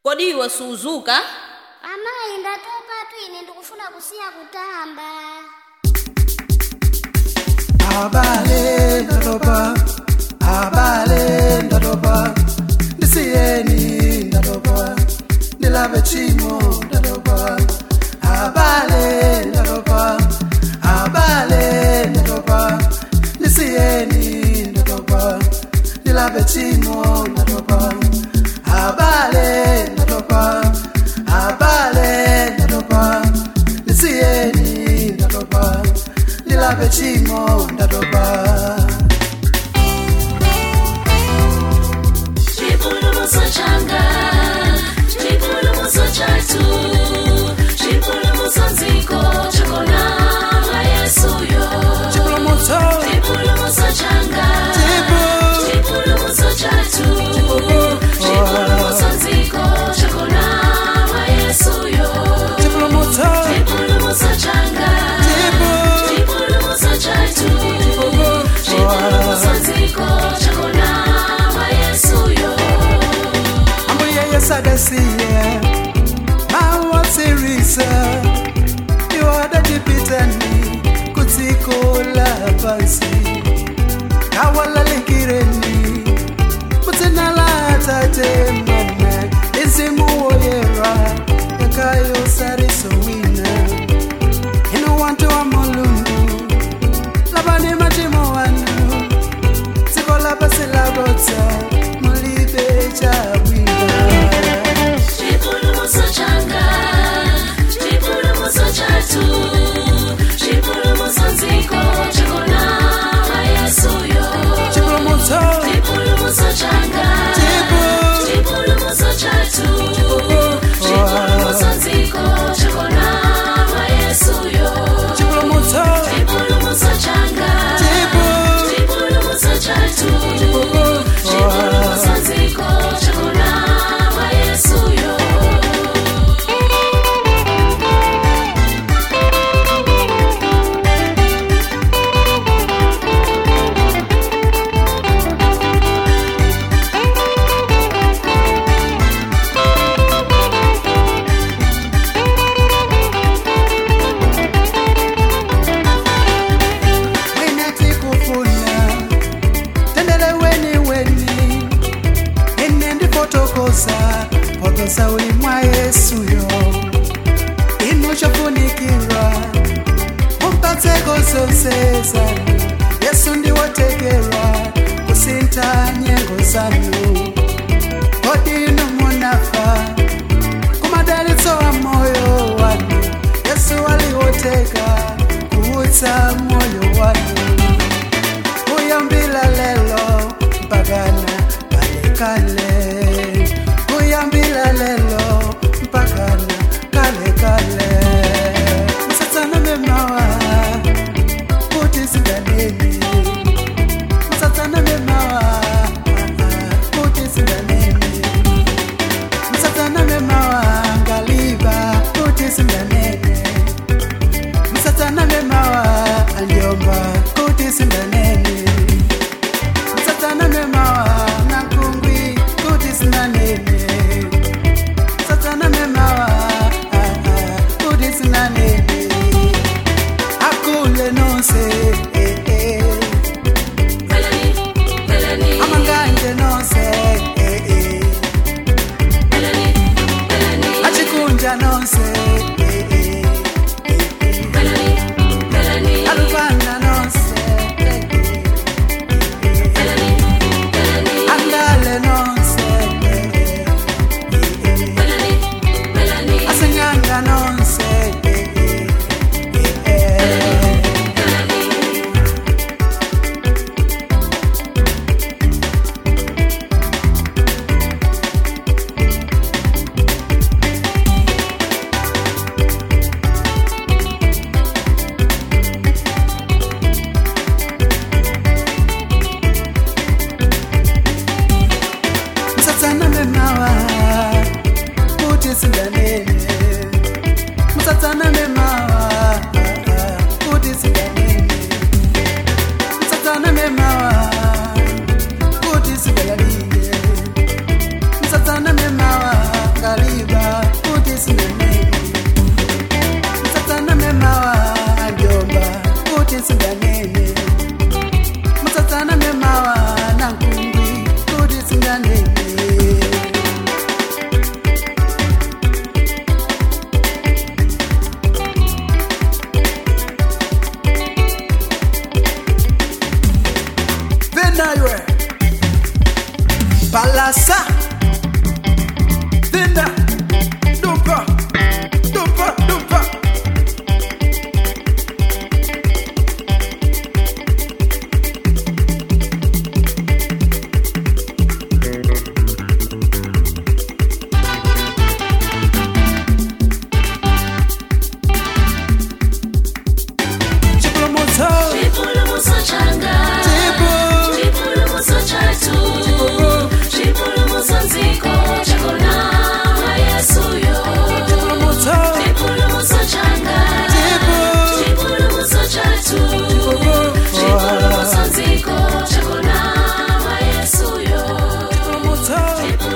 kodi iwe suzuka amayi ndatopa tu ine ndikufuna kusiya kutamba abale ndatopa abale ndatopa ndisiyeni ndatopa ndilape chimo ndatopa abale ndatopa abale ndatopa ndisiyeni ndatopa ndilape chimo ndatopa abale ndatopa abale ndatopa ndisiyeni ndatopa ndilape chimo ndatopa Chipulumutso changa, chipulumutso chathu, chipulumutso nziko chakona mwa Yesuyo. chipulumutso Chipulumutso changa, chipulumutso chathu, chipulumutso nziko chakona mwa Yesuyo. chipulumutso Chipulumutso changa, chipulumutso chathu, chipulumutso nziko chakona mwa Yesuyo. ambuye yesadasiye mawasirisa iwadajipitani kutsiko la pansi kawalalikireni mudzina la tate mwana izimu woyera yakayosariso wina ino wantu wa mulungu lavani machimo wanu dziko lapasi labodza mulibe chabwina Chipulumutso changa, chipulumutso chathu, chipulumutso nziko chakona mwa Yesuyo. chipulumutso Chipulumutso changa, chipulumutso chathu, chipulumutso nziko chakona mwa Yesuyo. chipulumutso Chipulumutso changa, chipulumutso chathu, chipulumutso nziko chakona mwa Yesuyo. mwine tikufuna tendele weni weni ine ndifotokoza potosa uli mwa yesuyo ino chofunikirwa mumpatseko zonse zanu yesu ndiwotekerwa kusintha nyengo zanu kodi inu munafa kumadalitso wa moyo wanu yesu aliwoteka kuutsa moyo wanu kuyambila lelo mpakana kalekale kuyambila lelo mpakana kalekale msatsana memawa kuti singaneni msatsana memawa kuti singaneni msatsana memawa ngaliva kuti singanene msatsana memawa andiomba kuti singanene msatsana memawa nankungwi kuti singanene msatsana memawa ah, ah, kuti singanene akule nonse eh, eh. Melanie, Melanie, amanganje nonse eh, eh. Melanie, Melanie, achikunja nonse eh, eh. Melanie, Melanie, aluvana nonse eh, eh. Melanie, Melanie, andale nonse eh, eh. Melanie, Melanie, asinyanga nonse eh, eh. eh, eh. Chipolopolo